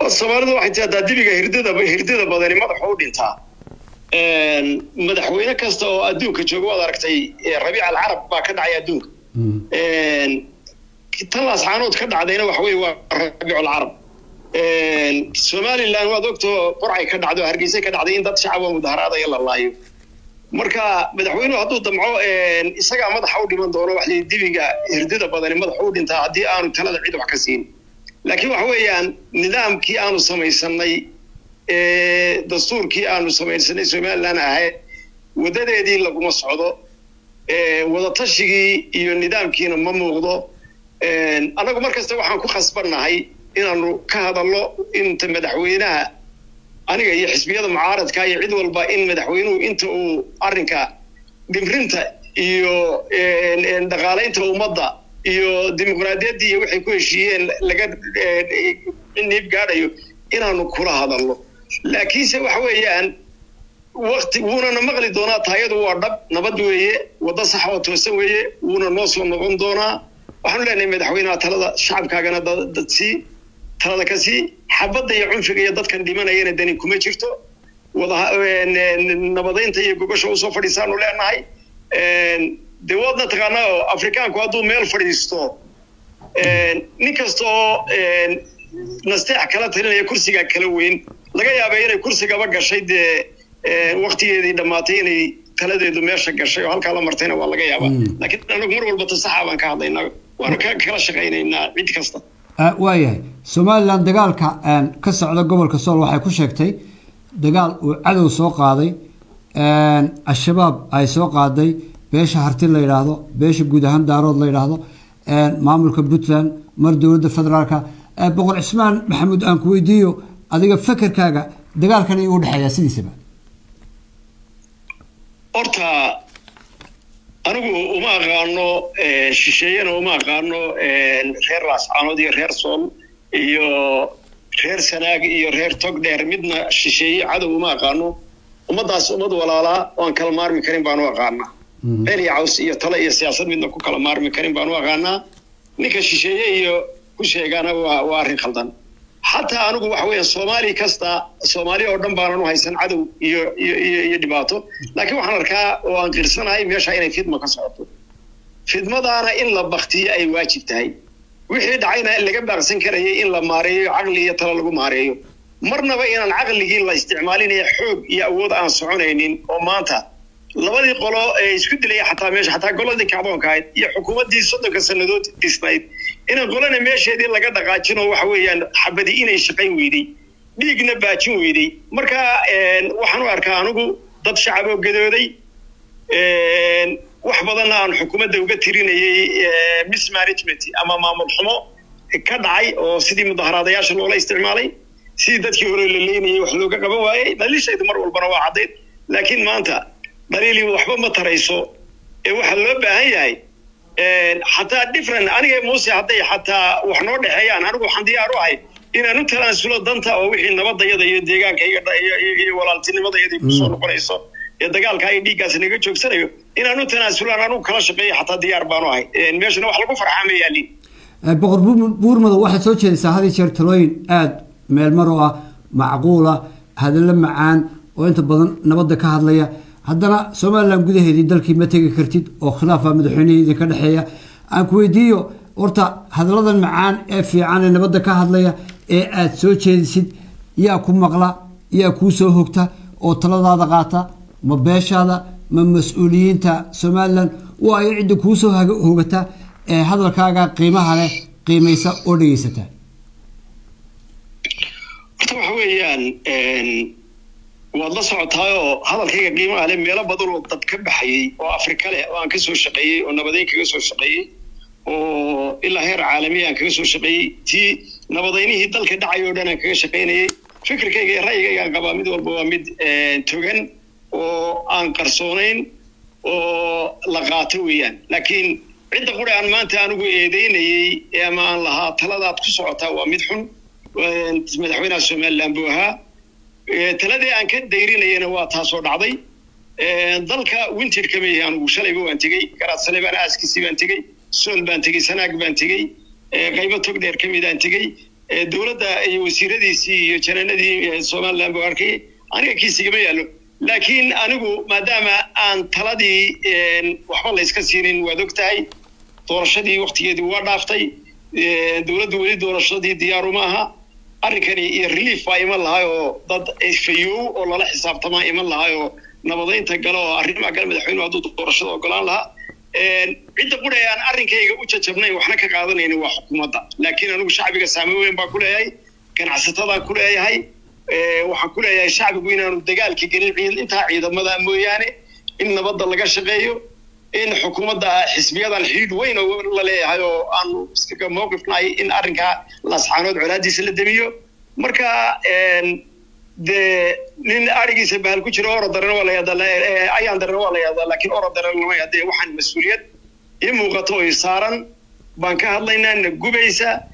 soomaalidu waxay tidahdaa dibiga hirdada hirdada badani madaxa u dhintaa madaxweyne kasta oo adduunka jooga waad aragtay rabiic alcarab baa ka dhacay adduunka tan laascaanood ka dhacdayna waxa weye waa rabiic alcarab somaliland waad ogtoo qorcay ka dhacdo hargeysa ka dhacday in dad shacaba mudaharaadaya la laayo marka madaxweynuhu hadduu damco isagaa madaxa u dhiman doono wax dibiga hirdada badani madaxa u dhintaa haddii aanu talada cid wax ka siin laakiin waxa weeyaan nidaamkii aanu samaysanay dastuurkii aanu samaysanay somaliland ahayd waddadeedii laguma socdo wadatashigii iyo nidaamkiina ma muuqdo annagu mar kasta waxaan ku khasbannahay inaanu ka hadalno inta madaxweynaha aniga iyo xisbiyada mucaaradka iyo cid walba in madaxweynuhu inta uu arrinka dhimrinta iyo dhaqaalaynta ummadda iyo dimuqraadiyaddii iyo waxay ku heshiiyeen laga niib gaadhayo inaanu kula hadalno laakiinse waxa weeyaan wakti wuunana maqli doonaa taayadu waa dhab nabad weeye waddo sax oo toosan weeye wuuna noo soo noqon doonaa waxaanu leenahay madaxweynaha talada shacabkaagana dadsii talada ka sii xabadda iyo cunfiga iyo dadkan dhimanayana dani kuma jirto wada nabadaynta iyo gogosha usoo fadhiisaanu leenahay dee waadna taqaanaa oo afrikaanku hadduu meel fadhiisto nin kasta oo nasteex kala talinaya kursigaa kala weyn laga yaaba inay kursigaba gashay dee waktigeedii dhammaatay inay taladeedu meesha gashay oo halkaa la martayna waa laga yaabaa laakiin anagu mar walba tasaxa baan ka hadlaynaa waanu kala shaqaynaynaa cid kasta waayahay somalilan dagaalka ka socda gobolka sool waxay ku sheegtay dagaal uu cadow soo qaaday al-shabaab ay soo qaaday beesha harti la yidhaahdo beesha guud ahaan daarood la yidhaahdo maamulka puntland mar dowladda federaalka boqor cismaan maxamuud aan ku weydiiyo adiga fekerkaaga dagaalkan ayuu udhexeeyaa sidiisaba horta anigu uma aqaano shisheeyena uma aqaano reer laascaanood iyo reer sool iyo reer sanaag iyo reer togdheer midna shisheeye cadow uma aqaano ummaddaas ummad walaalaa oo aan kala maarmi karin baan u aqaanaa been iyo caws iyo tale iyo siyaasad midna ku kala maarmi karin baan u aqaanaa ninka shisheeye iyo ku sheegaana waa waa arrin khaldan xataa anigu waxa weeya soomaali kasta soomaali oo dhan baanan u haysan cadow iyo iyo iyo iyo dhibaato laakiin waxaan arkaa oo aan qirsanahay meesha inay fidma ka socoto fidmadaana in la baktiyo ay waajib tahay wixii dhacayna laga baaqsan karayay in la maareeyo caqli iyo talo lagu maareeyo marnaba inaan caqligii la isticmaalinaya xoog iyo awood aan soconaynin oo maanta labadii qolo ee isku dilaya xataa meesha xataa goladii kacdoonka ahayd iyo xukuumaddii soddonka sannadood dhisnayd inaan qolana meesheedii laga dhaqaajin oo waxa weeyaan xabadi inay shaqayn weyday dhiigna baajin weyday marka waxaan u arkaa anigu dad shacab oo gadooday wax badanna aan xukuumadda uga tirinayay mismanagement ama maamul xumo ka dhacay oo sidii mudaharaadayaasha loola isticmaalay sidii dadkii hore la leynayay wax looga qaban waayey dhaliishaydu mar walbana waa caddayd laakiin maanta dhaliili waxba ma tarayso ee waxaa loo baahan yahay xataa different aniga muuse hadday xataa wax noo dhexeeyaan anigu waxaan diyaar u ahay inaan u talaansulo danta oo wixii nabadayada iyo deegaanka iyo walaaltinimadayada kusoo noqonayso ee dagaalka ay dhiiggaas naga joogsanayo inaan u tanaasulaan anigu kala shaqeeyo xataa diyaar baanu ahay meeshana wax lagu farxaa ma yaalin boqor buurmado waxaad soo jeedaysaa had iyo jeer talooyin aada meelmar oo ah macquula hadallo macaan oo inta badan nabadda ka hadlaya haddana somalilan gudaheedii dalkii ma tegi kartid oo khilaafa madaxweynihii idinka dhexeeya aan ku weydiiyo horta hadalladan macaan ee fiican ee nabadda ka hadlaya ee aada soo jeedisid yaa ku maqla yaa kuu soo hogta oo taladaada qaata ma beeshaada ma mas-uuliyiinta somalilan waa ay cidda kuu soo hogata ee hadalkaaga qiimaha leh qiimaysa oo dhegeysata horta waxa weeyaan waad la socotaayoo hadalkayga qiimaha leh meelo badan oo dad ka baxayay oo afrika leh oo aan ka soo shaqeeyey oo nabadeyn kaga soo shaqeeyey oo ilaa heer caalamiya aan kaga soo shaqeeyey tii nabadaynihii dalka dhacay oo dhan aan kaga shaqaynayay fikirkayga iyo ra'yigayga aan qabaa mid walba waa mid togan oo aan qarsoonayn oo la qaato weeyaan laakiin cidda qura aan maanta anigu eedeynayey ama aan lahaa taladaad ku socotaa waa mid xun madaxweynaha somaliland buu ahaa taladii aan ka dayrinayana waa taasoo dhacday dalka winterka ma yahi anigu shalayba waan tegey garaadsaley baan aaskiisii baan tegey sool baan tegey sanaag baan tegey qaybo tog dheer ka midaan tegey dowladda iyo wasiiradiisii iyo janaanadii somaliland buu arkay aniga kiisigama yaallo laakiin anigu maadaama aan taladii waxba layska siinin waad og tahay doorashadii waktigeedii waa dhaaftay dowladdu weli doorashadii diyaaru ma aha arrinkani iyo relief baa iman lahay oo dad fayow oo lala xisaabtamaa iman lahay oo nabadaynta gala oo arrimaha gale madaxweynuhu hadduu doorashada ogolaan lahaa cidda qura aan arrinkayga u jajabnayn waxna ka qaadanaynin waa xukuumadda laakiin anigu shacbiga saame weyn baa ku leeyahay ganacsatada ku leeyahay waxaan ku leeyahay shacbigu inaanu dagaalka gelin intaa ciidamada mooyaane in nabadda laga shaqeeyo in xukuumadda xisbiyadan xidhiidh weyn oo la leeyahay oo aanu iskaga mowqifnahay in arrinkaa lascaanood colaadiisa la demiyo marka dee nin arigiisa bahal ku jiro orodarena waa la yaadaa ayaan darena waa la yaadaa laakiin orodarena lama yaadee waxaan mas-uuliyad ii muuqato oo i saaran baan ka hadlaynaa na gubaysa